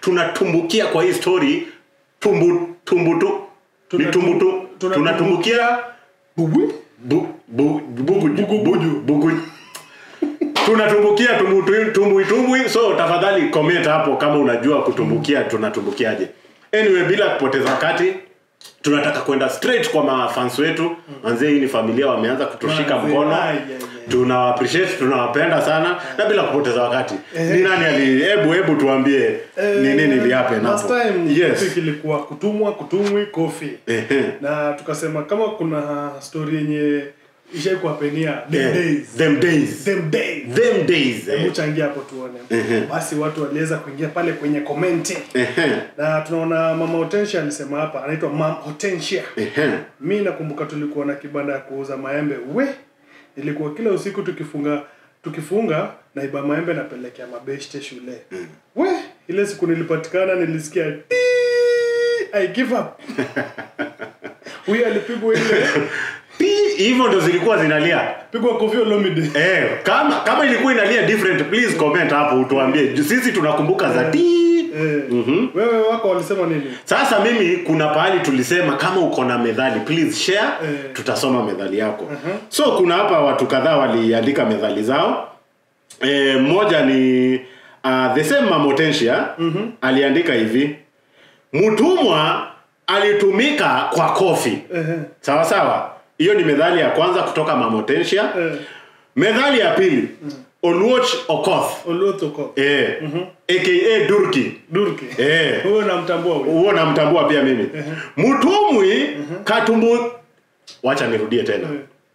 tunatumbukia kwa hii story tumbu tumbu tu ni tumbu tu tuna- tunatumbukia Bubu? bu, bu, bugu, Bugu- bugu, bugu. tunatumbukia tumbu- tumbui tumbui so tafadhali comment hapo kama unajua kutumbukia tunatumbukiaje anyway bila kupoteza wakati tunataka kwenda straight kwa mafans wetu manzee hii ni familia wameanza kutushika Manze, mkono ai, ai, ai. tunawa appreciate tunawapenda sana na bila kupoteza wakati ni nani ali hebu hebu tuambie ni nini ilihappen last hapo time yes topic ilikuwa kutumwa kutumwi kofi Ehe. na tukasema kama kuna story yenye ishai kuwapenia them Eh, days them days them days them days eh. hebu changia hapo tuone basi watu waliweza kuingia pale kwenye komenti Ehe. na tunaona mama Hortensia alisema hapa anaitwa mam Hortensia Ehe. mi nakumbuka tulikuwa na kibanda ya kuuza maembe we ilikuwa kila usiku tukifunga tukifunga naiba maembe napelekea mabeshte shule we ile siku nilipatikana nilisikia "Tii, I give up huyu alipigwa ile Pi- hivyo ndo zilikuwa zinalia pigwa Koffi Olomide eh, kama kama ilikuwa inalia different please comment hapo utuambie Ju- sisi tunakumbuka za ti eh, wewe wako walisema nini sasa mimi kuna pahali tulisema kama uko na methali please share Eh. tutasoma methali yako so kuna hapa watu kadhaa waliandika methali zao eh, mmoja ni uh, the same mamotensia aliandika hivi mtumwa alitumika kwa kofi Ehe. sawa sawa hiyo ni methali ya kwanza kutoka mamotensia Eh, methali ya pili oluoch okoth Olotoko eh, aka durki Durki Eh. huyo namtambua huyo huo namtambua pia mimi mtumwi katumbu wacha nirudie tena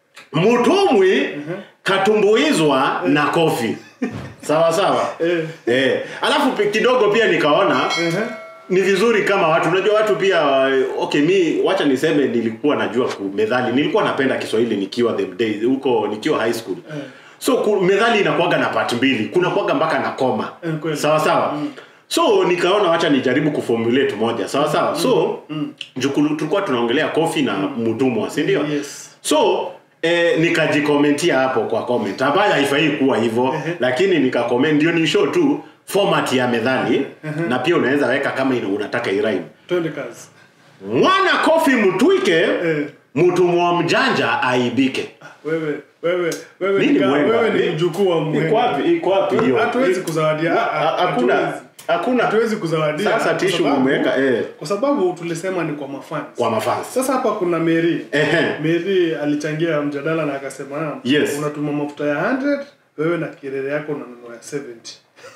mtumwi katumbuizwa na kofi sawa sawa Eh. eh. alafu pi- kidogo pia nikaona Ehe. ni vizuri kama watu unajua watu pia eh, okay mi wacha niseme nilikuwa najua ku methali nilikuwa napenda kiswahili nikiwa the days huko nikiwa high school so ku, methali inakuwaga na part mbili kuna kuwaga mpaka na koma Eh, kweli. sawa sawa so nikaona wacha nijaribu kuformulate moja sawa sawa so jukulu tulikuwa tunaongelea kofi na mtumwa si ndio Yes. so eh, nikajikomentia hapo kwa comment ambayo haifai kuwa hivyo lakini nikakoment ndio ni show tu format ya methali na pia unaweza weka kama ina- unataka irime twende kazi mwana kofi mtwike Eh. mtumwa mjanja aibike wewe wewe wewe Nini ni ka- mwenga? wewe ni Ni- mjukuu wa iko mwenga wapi iko wapi hiyo hatuwezi kuzawadia Ha- ha- hakuna hatuwezi. hakuna hatuwezi kuzawadia Sasa kwa tissue sababu- umeweka, eh. kwa sababu tulisema ni kwa mafans kwa mafans sasa hapa kuna Mary Ehe. Mary alichangia mjadala na akasema "Ah, Yes. unatuma mafuta ya 100 wewe na kirere yako unanunua ya 70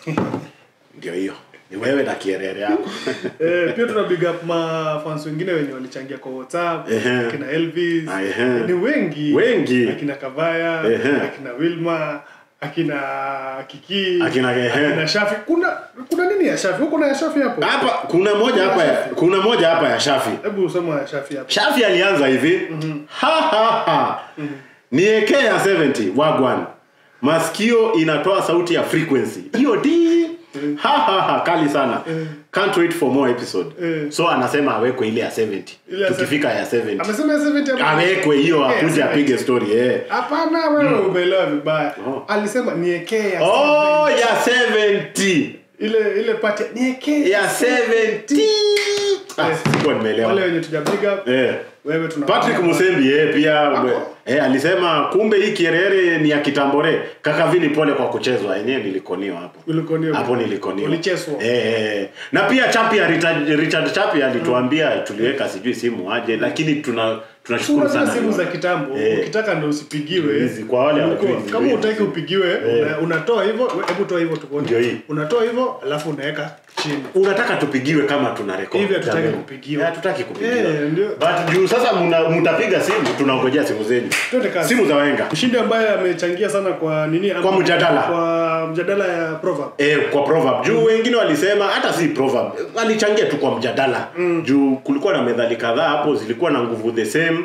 ndio hiyo ni wewe na kierere yako eh, pia tuna big up mafans wengine wenye walichangia kwa WhatsApp Ehe. akina Elvis Ah, ehe. ni wengi Wengi. akina Kavaya Ehe. akina Wilma akina Kiki Akina- ehe. akina Shafi kuna kuna nini ya Shafi huko na ya Shafi hapo hapa kuna moja hapa ya, kuna moja hapa ya shafi hebu soma ya Shafi hapo shafi alianza hivi ha, ha, ha. niekee ya 70 wagwan masikio inatoa sauti ya frequency hiyo di ha, ha, ha, kali sana can't wait for more episode Eh. so anasema awekwe ile ya 70 Ile ya tukifika ya 70 amesema ya 70 hapo awekwe hiyo Eh, akuje 70. apige story eh. Hapana, wewe umeelewa vibaya. Oh. Alisema niekee ya oh 70. ya 70 ile ile pati ya niekee ya 70 ah, Eh. sikuwa nimeelewa wale wenye tujapiga eh. wewe tuna Patrick Musembi eh, pia Wako. eh, alisema kumbe hii kierere ni ya kitambore kaka vini pole kwa kuchezwa yenyewe nilikoniwa hapo Ulikoniwa. hapo nilikoniwa Ulichezwa. eh, eh. na pia Chapia Richard, Richard Chapia alituambia tuliweka sijui simu aje lakini tuna tunashukuru Unajua sana simu za kitambo Eh. ukitaka ndo usipigiwe Hizi, kwa wale Ulikuwa- hawajui hizi, kama hizi. utaki upigiwe una, unatoa hivyo we- hebu toa hivyo tuone Ndio hii. unatoa hivyo alafu unaweka chini unataka tupigiwe kama tuna record Hivi hatutaki Jamani. kupigiwa. Eh, hatutaki kupigiwa Eh, ndio. but juu sasa muna- mtapiga simu tunangojea simu zenu Twende kazi. simu za wenga mshindi ambaye amechangia sana kwa nini ama- Kwa mjadala. kwa mjadala ya proverb Eh, kwa proverb juu wengine walisema hata si proverb walichangia tu kwa mjadala juu kulikuwa na methali kadhaa hapo zilikuwa na nguvu the same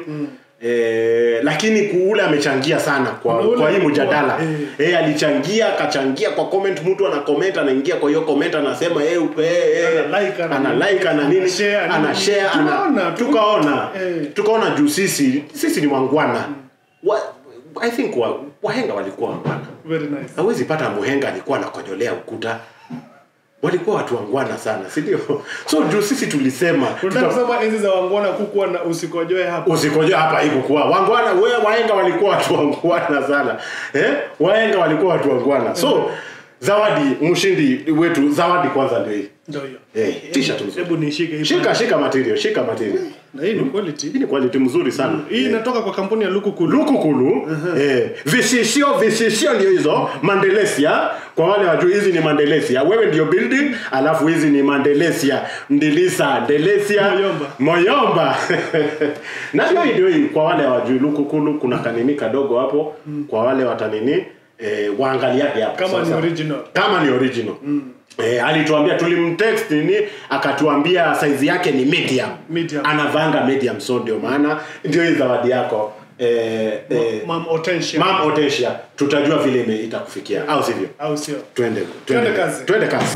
Eh, lakini kuule amechangia sana kwa, Kuna ule kwa hii alikuwa, mjadala eh. eh. alichangia akachangia kwa comment mtu ana comment anaingia kwa hiyo comment anasema eh, upe, eh, Ana like, ana ana nini. like ana nini Ana share, ana ana nini. share ana Tunaona, tu- tukaona Eh. tukaona juu sisi sisi ni wangwana wa, I think wa, wahenga walikuwa wangwana very nice hawezi pata muhenga alikuwa anakojolea ukuta walikuwa watu wangwana sana si ndio so juu sisi tulisema unataka tuta- kusema enzi za wangwana kukuwa na usikojoe hapo usikojoa hapa ikukuwa wangwana we waenga walikuwa watu wangwana sana eh? waenga walikuwa watu wangwana so zawadi mshindi wetu zawadi kwanza ndio hii ndio hiyo Eh, t-shirt mzuri. hebu nishike hii shika shika material shika material na hii ni quality hii ni quality mzuri sana hii inatoka kwa kampuni ya Lukukulu lukukulu eh, visishio visishio ndio hizo mandelesia kwa wale wajui hizi ni mandelesia wewe ndio building alafu hizi ni mandelesia ndilisa ndelesia Moyomba. moyomba na hiyo ndio hii kwa wale wajui lukukulu kuna kanini kadogo hapo kwa wale watanini eh, waangaliake hapo kama ni sasa. original kama ni original Eh, alituambia tulimtext nini akatuambia saizi yake ni medium, Medium. anavanga medium so ndio maana ndio hii zawadi yako eh, eh, Mam Hortensia mam Otesia tutajua vile ime- itakufikia au sivyo au sio twende Twende kazi. twende kazi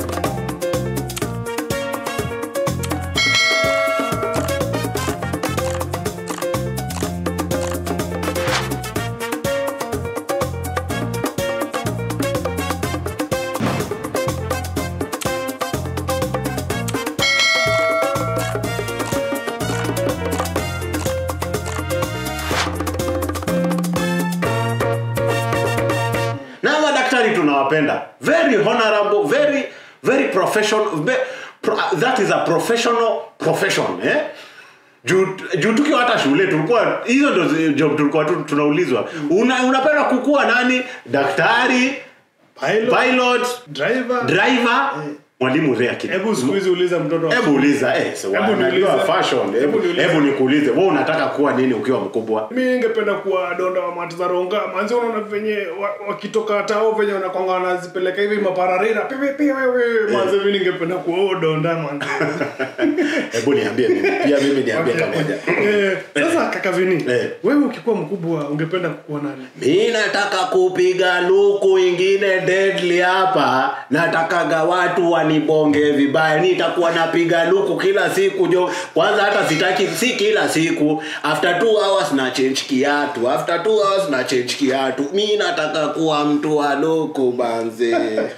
na madaktari tunawapenda very honorable very very professional ve, pro, that is a professional profession eh? juu juu tukiwa hata shule tulikuwa hizo ndo zi- job tulikuwa tu tunaulizwa una, unapenda kukuwa nani daktari pilot pilot driver driver mwalimu rea kid hebu siku hizi uliza mtoto wa hebu uliza eh, so Hebu wanajua niulize. fashion Hebu hebu niulize. hebu nikuulize wewe unataka kuwa nini ukiwa mkubwa mi ningependa kuwa donda wa matazaronga manzi unaona venye wa- wakitoka tao venye wanakwanga wanazipeleka hivi mapararira pipi pipi wewe manzi mi ningependa kuwa huo donda manzi hebu niambie mimi pia mimi niambie pamoja Eh, sasa kaka vini Eh. wewe ukikuwa mkubwa ungependa kuwa nani mi nataka kupiga luku ingine deadly hapa natakaga watu wanibonge vibaya nitakuwa napiga luku kila siku jo kwanza hata sitaki si kila siku after two hours na change kiatu after two hours na change kiatu mi nataka kuwa mtu wa luku banze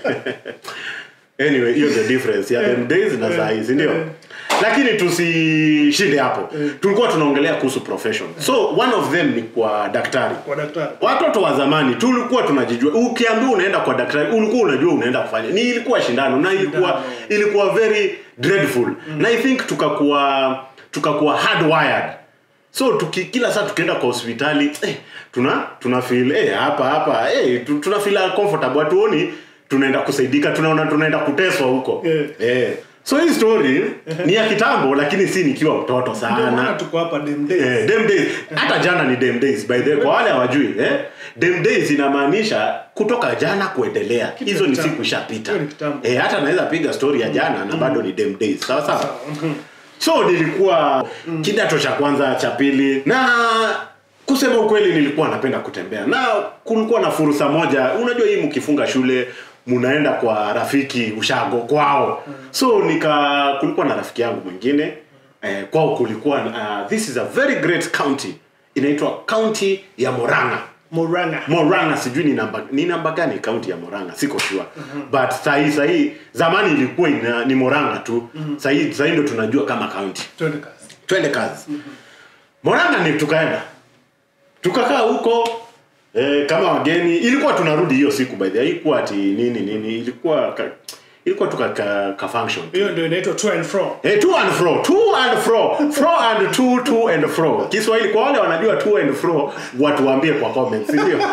anyway hiyo the difference ya them days na saa hizi ndio lakini tusishinde hapo tulikuwa tunaongelea kuhusu profession so one of them ni kwa daktari kwa daktari watoto wa zamani tulikuwa tunajijua ukiambiwa unaenda kwa daktari ulikuwa unajua unaenda kufanya ni ilikuwa shindano na ilikuwa ilikuwa very dreadful na i think tukakuwa tukakuwa hardwired so tuki, kila saa tukienda kwa hospitali eh, tuna tuna feel eh, hapa hapa eh, tu- tuna feel comfortable hatuoni tunaenda kusaidika tunaona tunaenda kuteswa huko Yeah. eh. so hii story ni ya kitambo lakini si nikiwa mtoto ndio maana sana tuko hapa dem days Eh, dem days hata jana ni dem days by the way kwa wale hawajui eh? dem days inamaanisha kutoka jana kuendelea hizo ni kitambo. siku ishapita Hiyo ni kitambo. eh, hata naweza piga story ya jana na bado ni dem days sawa sawa so nilikuwa kidato cha kwanza cha pili na kusema ukweli nilikuwa napenda kutembea na kulikuwa na fursa moja unajua hii mkifunga shule mnaenda kwa rafiki ushago kwao so nika kulikuwa na rafiki yangu mwingine eh, kwao kulikuwa uh, this is a very great county inaitwa county ya moranga moranga moranga sijui ni namba ni namba gani kaunti ya moranga siko sure but sahii sahii zamani ilikuwa ina, ni moranga tu sahii sahii ndo tunajua kama kaunti twende kazi twende kazi moranga ni tukaenda tukakaa huko eh, kama wageni ilikuwa tunarudi hiyo siku by the way haikuwa ati nini nini ilikuwa ka, ilikuwa tuka ka, ka function tu. hiyo ndio inaitwa to and fro Eh, to and fro to and fro fro and to to and fro kiswahili kwa wale wanajua to and fro watuambie kwa comments si ndio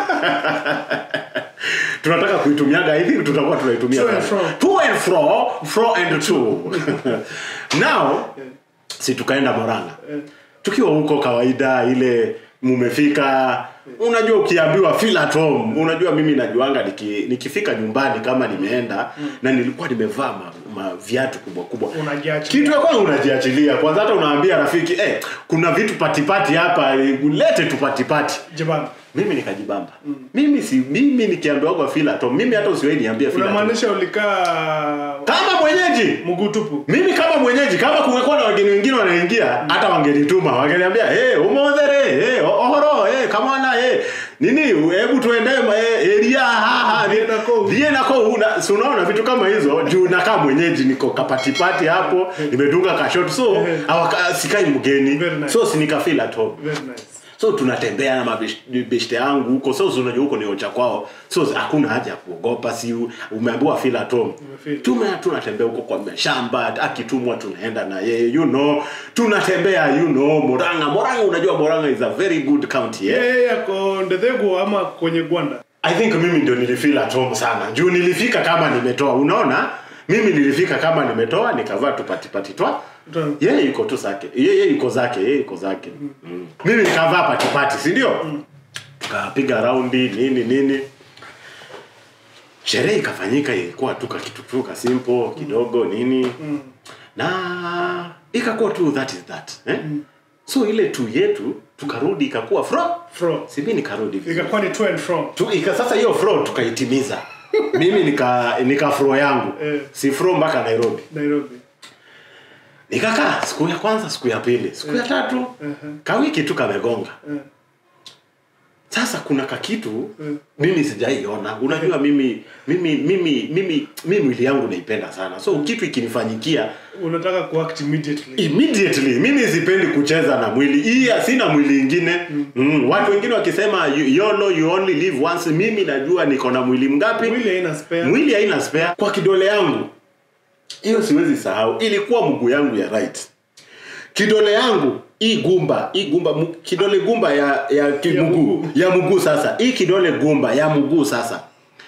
tunataka kuitumiaga hivi tutakuwa tunaitumia To and sana. fro. to and fro fro and to now si tukaenda moranga tukiwa huko kawaida ile mumefika unajua ukiambiwa feel at home unajua mimi najuanga niki, nikifika nyumbani kama nimeenda na nilikuwa nimevaa ma, ma viatu kubwa kubwa unajiachilia kitu ya kwanza unajiachilia kwanza hata unaambia rafiki eh, kuna vitu patipati hapa eh, ulete tu patipati jibamba mimi nikajibamba mimi si mimi nikiambiwagwa filato mimi hata usiwai niambia filato unamaanisha ulikaa kama mwenyeji mguu tupu mimi kama kama mwenyeji kama kungekuwa na wageni wengine wanaingia hata wangenituma wangeniambia hey, umothere hey, ohoro hey, kamana hey. nini hebu tuende hey, eria haha Dhie nako. dhie nako una si unaona vitu kama hizo juu nakaa mwenyeji niko kapatipati hapo nimedunga kashot so awaka, sikai mgeni Very nice. so sinikafeel at home Very nice. so tunatembea na mabeshte yangu huko so si unajua huko ni ocha kwao so hakuna haja ya kuogopa si u- umeambiwa feel at home Umefeel. tume tunatembea huko kwa mashamba akitumwa tunaenda na yeye you know tunatembea you know moranga moranga unajua moranga is a very good county eh? Yeye yako Ndethego ama kwenye Gwanda. i think mimi ndio nilifeel at home sana juu nilifika kama nimetoa unaona mimi nilifika kama nimetoa nikavaa tupatipati twa Twa- yeye yuko tu zake yeye yuko zake yeye yuko zake mm. mimi nikavaa patipati si ndio tukapiga raundi nini nini sherehe ikafanyika ilikuwa tu kakitu tu ka simple kidogo nini na ikakuwa tu that is that eh? so ile tu yetu tukarudi ikakuwa fro Fro. sibi nikarudi vizuri. Ikakuwa ni to and from. tu, ika, sasa hiyo fro tukaitimiza mimi nika nika fro yangu Eh. si fro mpaka nairobi Nairobi. nikakaa siku ya kwanza siku ya pili siku ya tatu kawiki tu kamegonga Eh. sasa kuna kakitu Mm. mimi sijaiona unajua mimi mimi mimi mimi mimi mwili yangu naipenda sana so kitu ikinifanyikia Unataka kuact immediately. immediately mimi sipendi kucheza na mwili hii sina mwili ingine mm. watu wengine wakisema you, yolo you only live once mimi najua niko na mwili mgapi Mwili haina spare. mwili haina spare kwa kidole yangu hiyo siwezi sahau ilikuwa mguu yangu ya right kidole yangu hii gumba hii gumba mu- kidole gumba ya ya ki- Ya mguu mguu. ya mguu sasa hii kidole gumba ya mguu sasa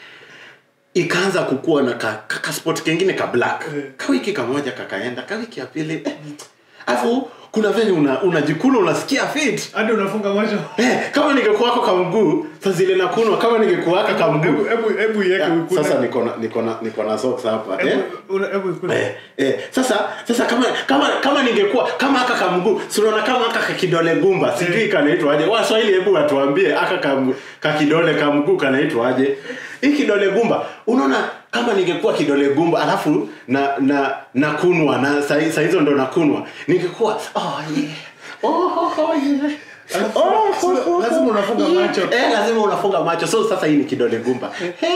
ikaanza kukua na ka, ka, ka spot kengine ka black Eh. kawiki kamoja kakaenda kawiki ya pili eh. afu kuna venye una, unajikuna unasikia fit Hadi unafunga macho. eh, kama ningekuwako ka mguu sa zile nakunwa kama ningekuwaka ka mguu Hebu hebu hebu iweke Ya, ukune. sasa niko na niko na niko na socks hapa eh? Hebu una- hebu ikune. Eh, eh, sasa sasa kama kama kama ningekuwa kama aka kamguu si unaona kama aka kakidole gumba sijui kanaitwa aje waswahili hebu watuambie aka kam- kakidole kamguu kanaitwa aje hii kidole gumba unaona kama ningekuwa kidole gumba alafu na na nakunwa na saa saa hizo ndo nakunwa ningekuwa oh yeah oh, oh, oh yeah Alafu- Oh, so- oh, oh, lazima unafunga yeah. macho. Eh, lazima unafunga macho so sasa hii ni kidole gumba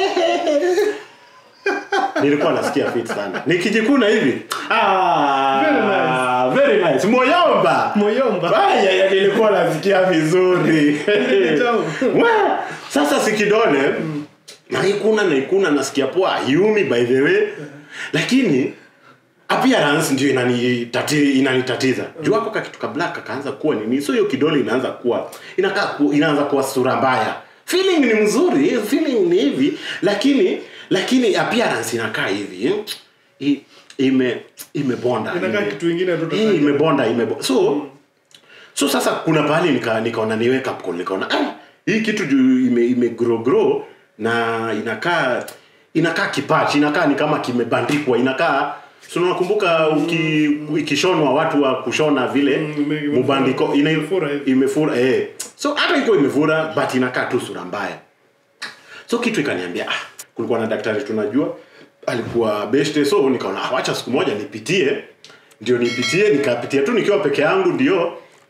nilikuwa nasikia fit sana nikijikuna hivi ah, Very very nice moyomba Moyomba. Aya, ya, nilikuwa nasikia vizuri Ni tamu. Wa, sasa si kidole naikuna naikuna nasikia poa yumi by the way lakini appearance ndio inanitati, inanitatiza juu wako kakitu ka black kakaanza kuwa nini so hiyo kidole inaanza kuwa inakaa ku, inaanza kuwa sura mbaya feeling ni mzuri feeling ni hivi lakini lakini appearance inakaa hivi eh? I, ime imebonda Inakaa ime- kitu ingine tu Eh, tofauti. imebonda imebo so so sasa kuna pahali nika nikaona niweka popcorn nikaona ah, hii kitu juu ime, ime grow grow na inakaa inakaa kipach inakaa ni kama kimebandikwa inakaa so unakumbuka uki ikishonwa watu wa kushona vile Mm, ime- imefura. mubandiko ina Imefura hivi. imefura eh so hata iko imefura but inakaa tu sura mbaya so kitu ikaniambia ah, kulikuwa na daktari tunajua alikuwa beshte so nikaona ah, wacha siku moja nipitie ndio nipitie nikapitia tu nikiwa peke yangu ndio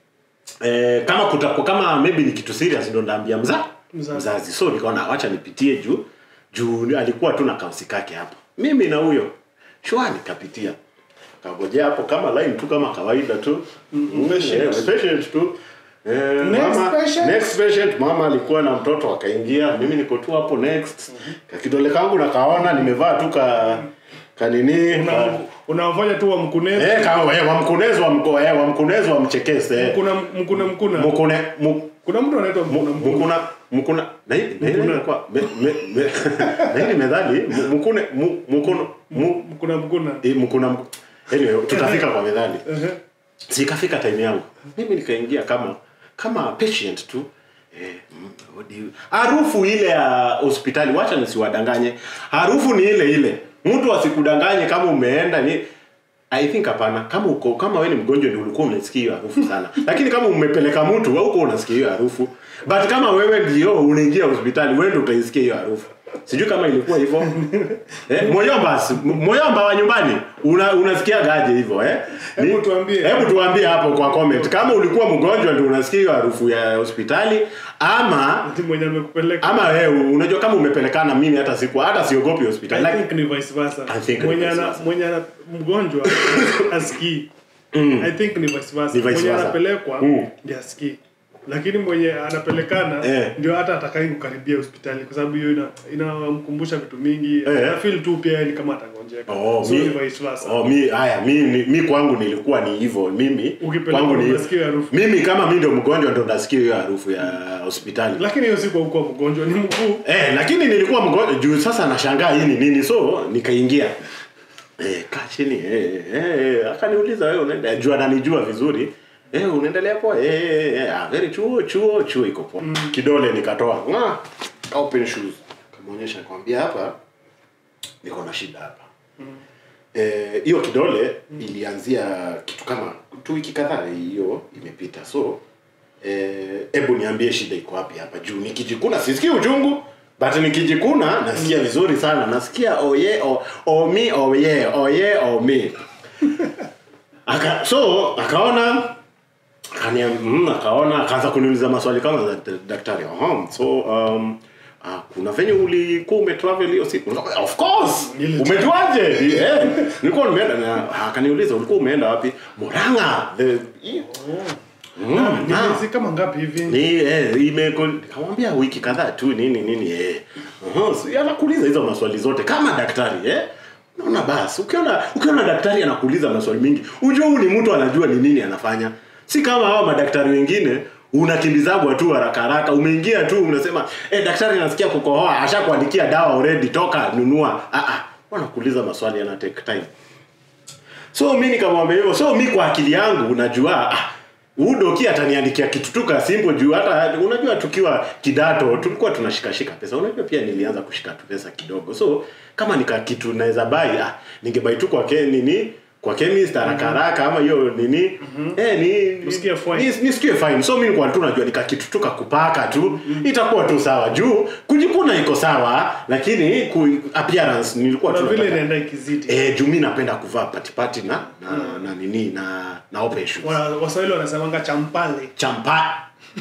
eh, kama kutakuwa kama maybe ni kitu serious ndo ndaambia mza Mzazi. mzazi so nikaona wacha nipitie juu juu alikuwa tu na kausi kake hapo mimi na huyo shwa nikapitia kagojea hapo kama line tu kama kawaida tu mm, patient. eh, patient tu Eh, Next mama, patient. next patient mama alikuwa na mtoto akaingia mimi niko tu hapo next kakidole kangu nakaona nimevaa tu ka kanini ka, Una- unawafanya tu wa mkunezi eh, ka, eh, wamkunezi wa mko eh, wamkunezi wa mchekese eh. mkuna mkuna mkuna mkune mu, kuna mtu anaitwa mkuna mkuna mkuna mkuna na hii na hii Mkuna. ilikuwa me, me, me, na hii ni methali mu- mkune mu, mkuno mu, mkuna mkuna eh, mkuna mku- anyway tutafika kwa methali Ehe. sikafika time yangu mimi nikaingia kama kama patient tu eh, mm, what do you- harufu ile ya hospitali wacha nisiwadanganye harufu ni ile ile mtu asikudanganye kama umeenda ni i think hapana kama uko kama wewe ni mgonjwa ndio ulikuwa unasikia hiyo harufu sana lakini kama umepeleka mtu wewe uko unasikia hiyo harufu but kama wewe ndio unaingia hospitali wewe ndio utaisikia hiyo harufu sijui kama ilikuwa hivyo eh, moyomba si- moyomba wa nyumbani una, unasikia gaje hivyo eh? Ni- Hebu tuambie. hebu tuambie hapo kwa comment kama ulikuwa mgonjwa ndio unasikia hiyo harufu ya hospitali ama Ati mwenye amekupeleka ama wewe unajua kama umepelekana mimi hata siku hata siogopi hospitali I like, think ni vice versa. I think ni mwenye vice ana versa. mwenye ana mgonjwa asikii. I think ni vice versa. Ni vice mwenye versa. anapelekwa Mm. ndiye asikii. Lakini mwenye anapelekana Eh. ndio hata atakai kukaribia hospitali kwa sababu hiyo ina inamkumbusha vitu mingi. Eh. Na feel tu pia yeye ni kama atagonjeka. Oh, so mi- ni vice versa. Oh, mi haya mi, mi, mi kwangu nilikuwa ni hivyo mimi Ukipelekwa kwangu ni unasikia harufu. mimi kama mi ndio mgonjwa ndo nasikia hiyo harufu ya hospitali Lakini hiyo siku haukuwa mgonjwa, ni mguu. eh, lakini nilikuwa mgonjwa juu sasa nashangaa hii ni nini so nikaingia eh, kaa chini eh, eh, eh, akaniuliza wewe unaenda juu ananijua vizuri eh, unaendelea poa eh, eh, eh, ah, very chuo chuo chuo iko poa kidole nikatoa Mwah! Ka open shoes kamaonyesha nikamwambia hapa niko na shida hapa Eh, hiyo kidole ilianzia kitu kama tu wiki kadhaa hiyo imepita so eh, hebu niambie shida iko wapi hapa juu nikijikuna sisikii uchungu but nikijikuna nasikia vizuri sana nasikia oye o, omi oye oye omi Aka, so akaona akania mm, akaona akaanza kuniuliza maswali kama za d- daktari Aha, so um, ah, kuna venye ulikuwa umetravel hiyo siku Nikamwambia, of course Nili- umejuaje eh, nilikuwa nimeenda na akaniuliza ulikuwa umeenda wapi Murang'a the Na mm, ni ah. miezi kama ngapi hivi? ni eh, imeko nikamwambia wiki kadhaa tu nini nini eh uh so, anakuuliza hizo maswali zote kama daktari eh naona basi ukiona ukiona daktari anakuuliza maswali mingi ujue huyu ni mtu anajua ni nini anafanya si kama hawa madaktari wengine unakimbizagwa tu haraka haraka umeingia tu unasema eh daktari nasikia kukohoa ashakuandikia dawa already toka nunua ah ah wanakuuliza maswali yana take time so mi nikamwambia hivyo so mi kwa akili yangu najua ah, huyu doki ataniandikia kitu tu ka simple juu hata unajua tukiwa kidato tulikuwa tunashikashika pesa unajua pia nilianza kushika tu pesa kidogo so kama nika kitu naweza bai ah, ningebai tu kwa ke, nini kwa chemist haraka haraka ama hiyo nini eh ni Usikie fine. ni- nisikie fine so mi nilikuwa tu najua nika kitu tu kakupaka tu itakuwa tu sawa juu kujikuna iko sawa lakini ku, appearance nilikuwa Na tu vile nataka- inaenda ikizidi. Eh, juu mi napenda kuvaa patipati na na, na nini na na open shoes. Wana- Waswahili wanasemanga champale. Champa.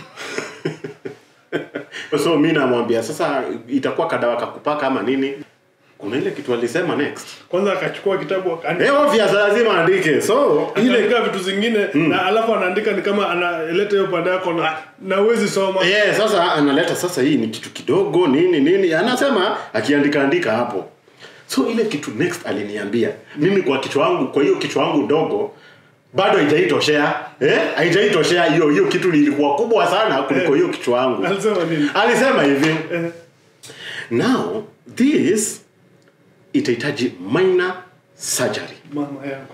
so mi namwambia sasa itakuwa kadawa kakupaka ama nini? Kuna ile kitu alisema next. Kwanza akachukua kitabu akaandika Eh, obvious lazima andike. So ile ile vitu zingine na alafu anaandika ni kama analeta hiyo pande yako na na uwezi soma. Eh, sasa analeta sasa hii ni kitu kidogo nini nini anasema akiandika andika hapo. So ile kitu next aliniambia mimi kwa kichwa wangu kwa hiyo kichwa wangu ndogo bado haijaitoshea eh haijaitoshea hiyo hiyo kitu ilikuwa kubwa sana kuliko hiyo kichwa wangu. Alisema nini? Alisema hivi Eh, now this itahitaji minor surgery. mama yangu.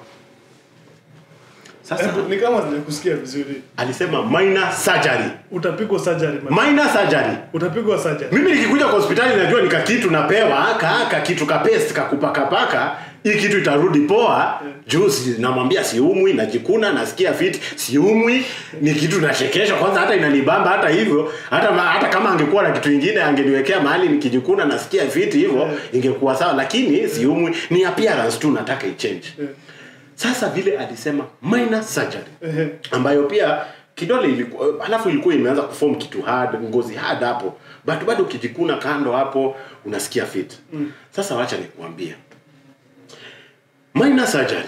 Sasa Eh, Ni kama sijakusikia vizuri. alisema minor surgery. Utapigwa surgery. man. Minor surgery. Utapigwa surgery. mimi nikikuja kwa hospitali najua nika kitu napewa ka ka kitu ka paste kakupakapaka hii kitu itarudi poa juu si, namwambia siumwi najikuna nasikia fit siumwi ni kitu nashekesha kwanza hata inanibamba hata hivyo hata ma, hata kama angekuwa na kitu ingine angeniwekea mahali nikijikuna nasikia fit hivyo ingekuwa sawa lakini siumwi ni appearance tu nataka ichange Eh, sasa vile alisema minor surgery eh, ambayo pia kidole ilikuwa alafu ilikuwa imeanza kuform kitu hard ngozi hard hapo but bado ukijikuna kando hapo unasikia fit mm. sasa wacha nikuambie minor surgery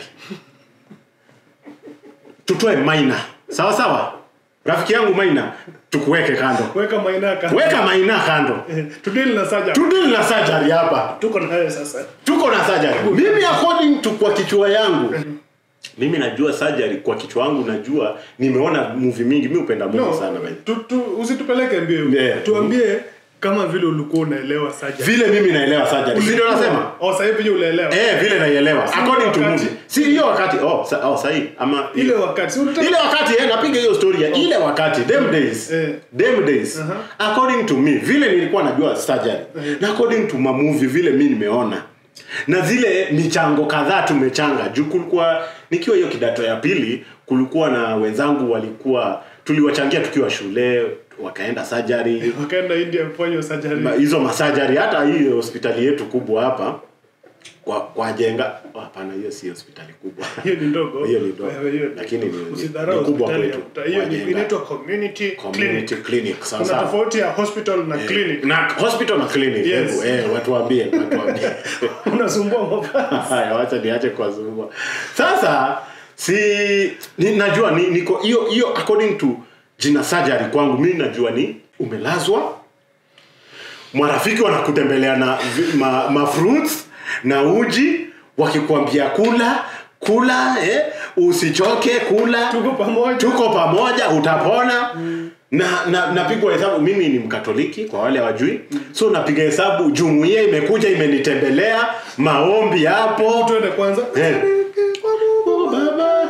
tutoe minor sawa sawa rafiki yangu maina tukuweke kando weka mainaka weka maina kando Eh, tudili na saja tudili na surgery hapa tuko na hayo sasa tuko na surgery mimi according to kwa kichwa yangu mimi najua surgery kwa kichwa wangu najua nimeona movie mingi mi upenda movie no, sana man. tu, tu, usitupeleke mbio Yeah. tuambie kama vile ulikuwa unaelewa saja vile mimi naelewa surgery si ndio nasema oh, sasa hivi unaelewa eh vile naielewa Si according to wakati. movie si hiyo wakati oh sa, oh sahi ama ile wakati si unataka ile wakati eh, napiga hiyo story ya ile wakati them days Eh. them days Aha. according to me vile nilikuwa najua surgery na according to ma movie vile mi nimeona na zile michango kadhaa tumechanga juu kulikuwa nikiwa hiyo kidato ya pili kulikuwa na wenzangu walikuwa tuliwachangia tukiwa shule wakaenda surgery wakaenda india kufanya surgery Ma- hizo masajari hata hii hospitali yetu kubwa hapa kwa, kwa jenga oh, hapana hiyo si hospitali kubwa hiyo ni ndogo Hiyo ni ndogo. Wewe, hiyo ni- Lakini ni- ni- usidharau ni kubwa hospitali ya kwetu. mtaa. hiyo ni- Wajenga. inaitwa community clinic community clinic sawa kuna sawa tofauti ya hospital na clinic na hospital na clinic Yes. hebu, eh, watuambie watuambie unasumbua mavazi haya wacha niache kuwazungua sasa si ni, najua ni, niko hiyo hiyo according to jina surgery kwangu mimi najua ni umelazwa marafiki wanakutembelea na vi- ma, ma fruits na uji wakikwambia kula kula eh, usichoke kula tuko pamoja tuko pamoja utapona na na napigwa hesabu mimi ni mkatoliki kwa wale hawajui so napiga hesabu jumuiya imekuja imenitembelea maombi hapo tuende kwanza Eh. Oh, baba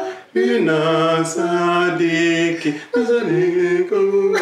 ninasadiki nasadiki kwa Mungu.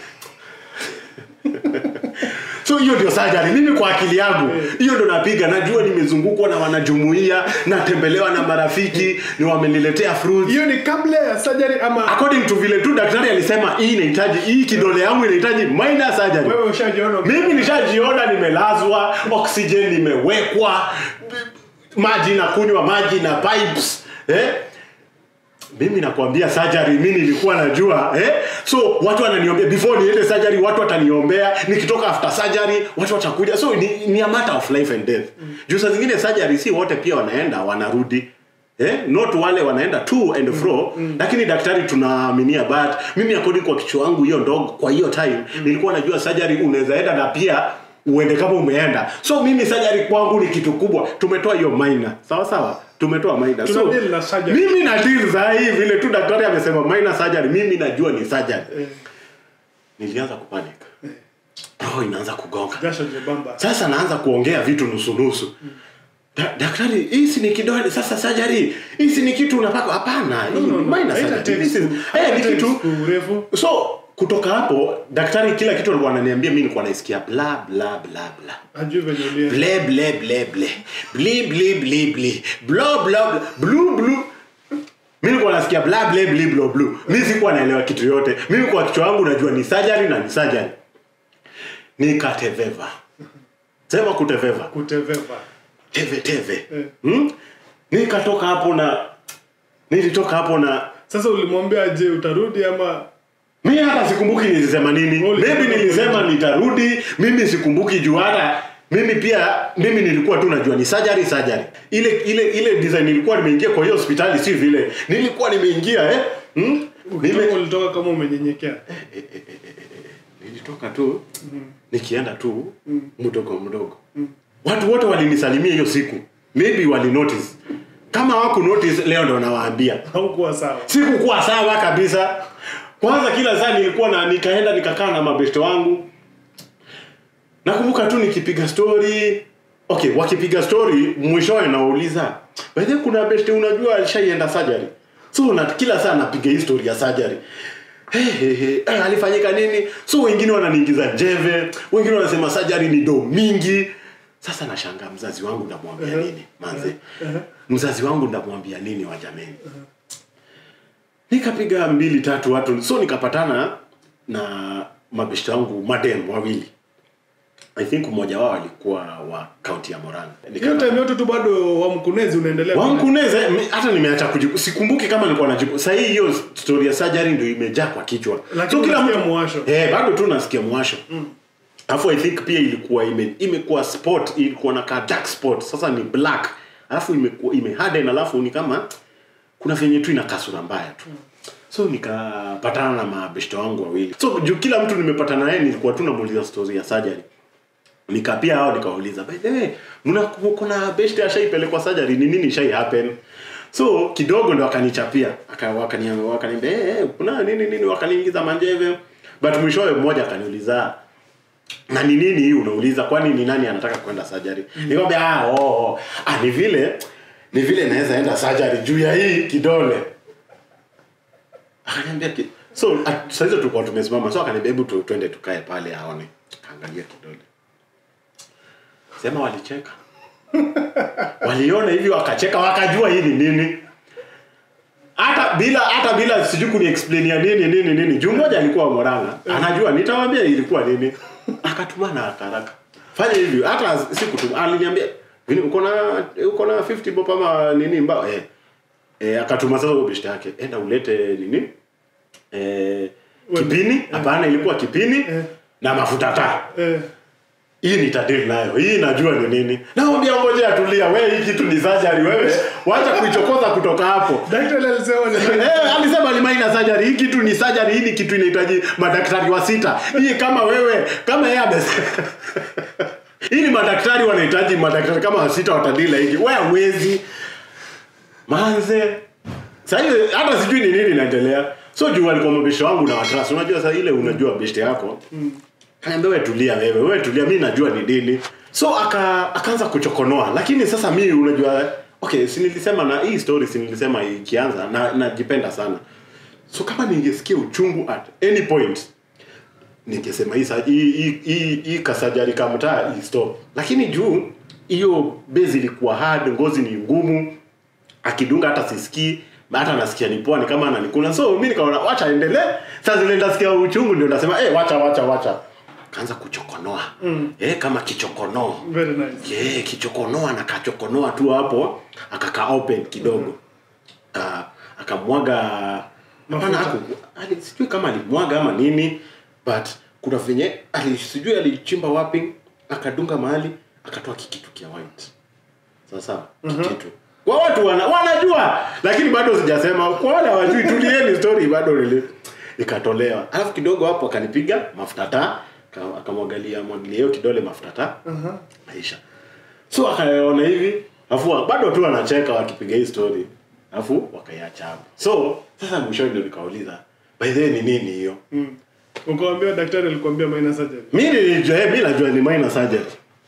so hiyo ndio sajari mimi kwa akili yangu hiyo ndo napiga najua nimezungukwa na wanajumuia natembelewa na marafiki ni wameniletea fruits hiyo ni kabla ya surgery ama according to vile tu daktari alisema hii inahitaji hii kidole yangu inahitaji minor surgery wewe ushajiona mimi nishajiona nimelazwa oxygen imewekwa maji na kunywa maji na pipes eh? mimi nakwambia surgery mi nilikuwa najua eh? so watu wananiombea before niende surgery watu wataniombea nikitoka after surgery watu watakuja so ni, ni a matter of life and death mm. juu saa zingine surgery si wote pia wanaenda wanarudi Eh, not wale wanaenda to and fro mm. lakini daktari tunaaminia but mimi according kwa kichwa wangu hiyo ndogo kwa hiyo time mm. nilikuwa najua surgery unaweza enda na pia uende kama umeenda so mimi surgery kwangu ni kitu kubwa tumetoa hiyo minor sawa sawa tumetoa minor Tuna so deal na surgery. mimi na deal za hii vile tu daktari amesema minor surgery mimi najua ni surgery Eh, nilianza kupanic roho inaanza kugonga jasho jebamba sasa naanza kuongea vitu nusu nusu da, daktari hii si ni kidole sasa surgery hii si ni kitu unapaka hapana hii ni minor Haina surgery take This is- siku- eh, haina ni take kitu siku urefu so kutoka hapo daktari kila kitu alikuwa ananiambia mimi nilikuwa naisikia bla bla bla bla ajui venye ulia ble ble ble ble bli bli bli bli blo blo blo blu blu mi nilikuwa nasikia bla ble bli blo blu mi sikuwa naelewa kitu yote mimi kwa kichwa wangu najua ni surgery na ni surgery nikateveva sema kuteveva kuteveva teve teve Eh. hmm? nikatoka hapo na nilitoka hapo na sasa ulimwambia je utarudi ama mi hata sikumbuki nilisema nini Uli- maybe nilisema nitarudi mimi sikumbuki juu hata mimi pia mimi nilikuwa tu najua ni surgery surgery ile ile ile design nilikuwa nimeingia kwa hiyo hospitali si vile nilikuwa nimeingia eh hmm? ukitoka Nime, ulitoka kama umenyenyekea nilitoka tu nikienda tu mdogo mdogo watu wote walinisalimia hiyo siku maybe wali notice kama waku notice leo ndo nawaambia haukuwa sawa sikukuwa sawa kabisa kwanza kila saa nilikuwa na nikaenda nikakaa na mabeste wangu nakumbuka tu nikipiga story okay wakipiga story mwishowe nauliza bahe kuna beste unajua alishaienda surgery so na kila saa napiga hii story ya surgery Hey, hey, hey. Eh, alifanyika nini so wengine wananiingiza njeve wengine wanasema surgery ni do mingi sasa nashangaa mzazi wangu ndamwambia Uh-huh. nini manze mzazi wangu ndamwambia nini wa jameni nikapiga mbili tatu watu so nikapatana na mabeshte wangu madem wawili i think mmoja wao alikuwa wa kaunti ya moranga hiyo time yote tu bado wa mkunezi unaendelea wamkuneze mi- hata nimeacha kujibu sikumbuki kama nilikuwa najibu sahii hiyo story ya surgery ndio imejaa kwa kichwa Lakini unasikia mwasho. eh, bado tu nasikia mwasho alafu i think pia ilikuwa ime, imekuwa spot ilikuwa na ka dark spot sasa ni black alafu imekuwa imeharden alafu ni kama kuna venye tu ina kasura mbaya tu so nikapatana na mabeshte wangu wawili so juu kila mtu nimepatana naye nilikuwa tu namuuliza story ya surgery nikapia hao nikawauliza by the way mna kuna beshte ashaipelekwa surgery ni nini shai happen so kidogo ndo akanichapia aka wakaniambia wakaniambia eh hey, kuna nini nini wakaniingiza manjeve but mwishowe mmoja akaniuliza na ni nini hii unauliza kwani ni nani anataka kwenda surgery mm. nikamwambia ah oh, oh. ah ni vile ni vile naweza enda surgery juu ya hii kidole akaniambia ki... so at- saa hizo tulikuwa tumesimama so akaniambia hebu tu, twende tukae pale aone kaangalia kidole sema walicheka waliona hivi wakacheka wakajua hii ni nini hata bila hata bila sijui kuniexplainia nini nini nini juu mmoja alikuwa moranga anajua nitawambia ilikuwa nini akatumana haraka fanya hivi hata sikutuma aliniambia "Vini, uko na uko na 50 bob ama nini mbao eh eh akatuma sasa kwa bishta yake enda ulete nini eh kipini hapana ilikuwa kipini Eh. na mafuta taa Eh, hii nitadili nayo hii najua ni nini naambia ngoja atulia we hii kitu ni surgery wewe wacha kuichokoza kutoka hapo daktari alisema ni Eh, alisema ni minor surgery hii kitu ni surgery hii ni kitu inahitaji madaktari wa sita hii kama wewe kama yeye amesema hii ni madaktari wanahitaji madaktari kama wa sita watadila hiki wewe hawezi manze sasa hiyo hata sijui ni nini inaendelea so juu alikuwa mabeshte wangu na watrasi unajua sasa ile unajua beshte yako Kaniambia wewe tulia wewe, wewe tulia, mimi najua ni dini. So aka akaanza kuchokonoa, lakini sasa mimi unajua okay, si nilisema na hii story si nilisema ikianza na najipenda sana. So kama ningesikia uchungu at any point ningesema hii sa- hii hii- hii hii kasajari kamtaa hii stop. Lakini juu hiyo base ilikuwa hard, ngozi ni ngumu, akidunga hata sisikii hata nasikia ni poa ni kama ananikuna so mimi nikaona wacha endelee sasa zile ndasikia uchungu ndio nasema eh wacha wacha wacha kaanza kuchokonoa mm. eh kama kichokonoa very nice yeah, kichokonoa na kachokonoa tu hapo akaka open kidogo uh, akamwaga hapana Mafuta. haku ali- sijui kama alimwaga ama nini but kuna venye ali, sijui alichimba wapi akadunga mahali akatoa kikitu kia white sasa kikitu kwa watu wana, wanajua lakini bado sijasema kwa wale hawajui tulieni story bado nili ikatolewa alafu kidogo hapo akanipiga mafuta taa aka- akamwagalia mwagilia hiyo kidole mafuta taa Aha. maisha so akaona hivi afu bado tu wanacheka wakipiga hii story afu wakaiacha hapo so sasa mwishoni ndio nikauliza by the way ni nini hiyo Mm. ukawambia daktari alikwambia minor surgery mi nilijua eh, mi najua ni minor surgery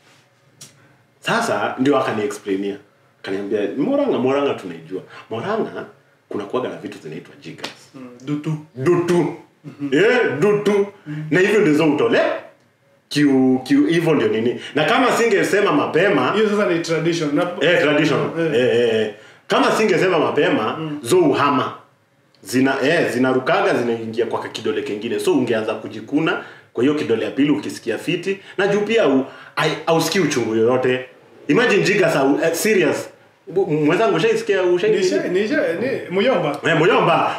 sasa ndio akaniexplainia akaniambia moranga moranga tunaijua moranga kuna kuaga na vitu zinaitwa jiggers mm. dutu dutu eh dutu na hivyo ndizo utole kiu kiu hivyo ndio nini na kama singesema mapema hiyo sasa ni tradition na eh traditional Eh. eh, eh, eh. kama singesema mapema zo uhama zina eh, zinarukaga zinaingia kwa kidole kingine so ungeanza kujikuna kwa hiyo kidole ya pili ukisikia fiti na juu pia au- ai- hausikii uchungu yoyote imagine jiga sa eh, serious Bu- mwenzangu ushaisikia ushai nisha nisha ni muyomba eh moyomba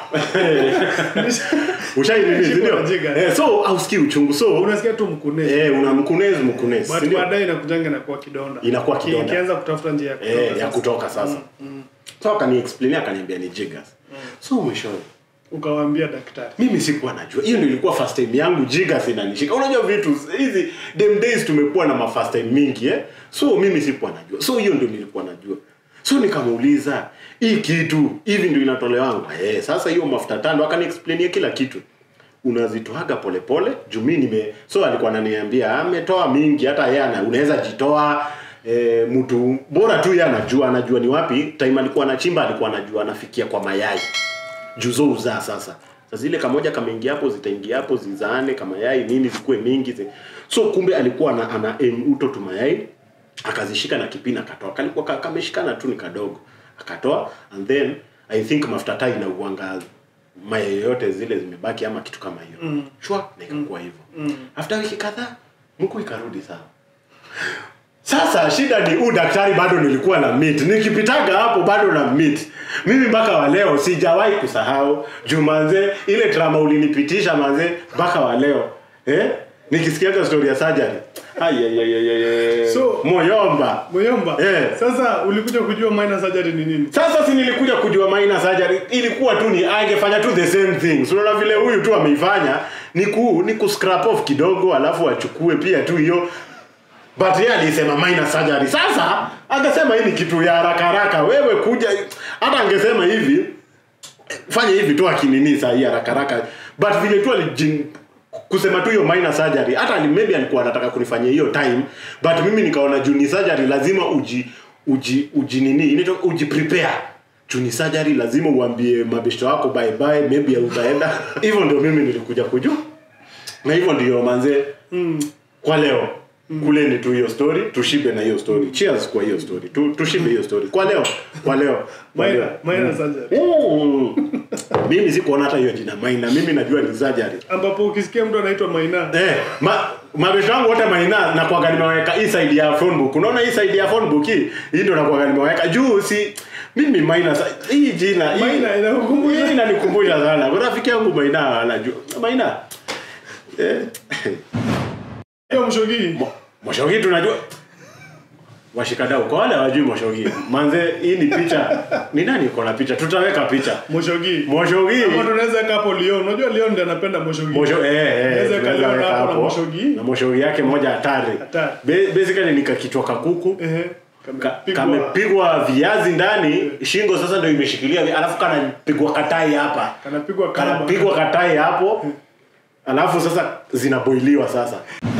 ushai nini Shiko ndio la jiga. eh, so hausikii uchungu so unasikia tu mkunezi eh una mkunezi mkunezi but si ndio? baadaye inakujanga inakuwa kidonda Inakuwa Ki- kidonda. ikianza kutafuta njia ya kutoka eh, ya sasa. kutoka sasa so akaniexplainia akaniambia ni jiggers so mwishoni ukawaambia daktari mimi sikuwa najua hiyo ndio ilikuwa first time yangu jiggers inanishika unajua vitu hizi them days tumekuwa na ma first time mingi eh so mimi sikuwa najua so hiyo ndio nilikuwa najua so nikamuuliza hii kitu hivi ndio inatolewangu eh sasa hiyo mafuta tano akaniexplainia kila kitu unazitoaga polepole juu mi nime so alikuwa ananiambia ametoa mingi hata yeye ana- unaweza jitoa e, mtu bora tu yeye anajua anajua ni wapi time alikuwa anachimba alikuwa anajua anafikia kwa mayai juzo uzaa sasa sasa zile kamoja kameingia hapo zitaingia hapo zizaane kama yai nini zikuwe mingi zi... so kumbe alikuwa ana, ana aim uto tu mayai akazishika na kipini akatoa kalikuwa ka- kameshikana tu ni kadogo akatoa and then i think mafuta taa inauanga mayai yote zile zimebaki ama kitu kama hiyo mm. shwa na ikakuwa hivyo mm. after wiki kadhaa mkuu ikarudi sawa sasa shida ni huu daktari bado nilikuwa na meet nikipitaga hapo bado na meet mimi mpaka wa leo sijawahi kusahau juu manze ile trama ulinipitisha manze mpaka wa leo eh? nikisikiaga story ya surgery Ayayayayay. So- moyomba muyomba Eh. sasa ulikuja kujua minor surgery ni nini sasa si nilikuja kujua minor surgery ilikuwa tu ni angefanya tu the same thing so unaona vile huyu tu ameifanya ni ku ni ku scrap off kidogo alafu achukue pia tu hiyo but yeye alisema minor surgery sasa angesema hii ni kitu ya haraka haraka wewe kuja hata angesema hivi fanya hivi tu akinini saa hii haraka haraka but vile tu alijin kusema tu hiyo minor surgery hata ali- maybe alikuwa anataka kunifanyia hiyo time but mimi nikaona juu ni surgery lazima uji uji uji nini inaitwa uji prepare juu ni surgery lazima uambie mabeshto wako bye bye maybe utaenda hivyo ndio mimi nilikuja kujua na hivyo ndio manze mm. kwa leo kuleni tu hiyo story tushibe na hiyo story cheers kwa hiyo story tu, tushibe hiyo story kwa leo kwa leo kwa Maina, leo Maina surgery. Mm. mimi sikuona hata hiyo jina maina mimi najua ni surgery ambapo ukisikia mtu anaitwa Maina Eh, ma, mabesho wangu wote maina na kwa nimeweka hii side ya phone book. Unaona hii side ya phone book hii? Hii ndio nakuwa nimeweka juu si mimi maina sa, hii jina hii Maina inakukumbusha hii inanikumbusha sana. Kwa rafiki yangu maina anajua. Maina. Eh. hiyo mshogi Mo- Moshogi tunajua washikadau kwa wale hawajui Moshogi. Manze hii ni picha. Ni nani uko na picha? Tutaweka picha. Moshogi Moshogi. Ama tunaweza weka hapo Leon. Unajua Leon ndiye anapenda Moshogi. Mosho, eh, eh, Unaweza tunaweza kaliona weka hapo na hapo. Moshogi. Na Moshogi yake moja hatari. Hatari. Ba- Basically ni kakichwa kakuku. Ehe. Ka- Kamepigwa. kamepigwa viazi ndani shingo sasa ndio imeshikilia alafu kanapigwa katai hapa Kanapigwa kamba. kanapigwa katai hapo alafu sasa zinaboiliwa sasa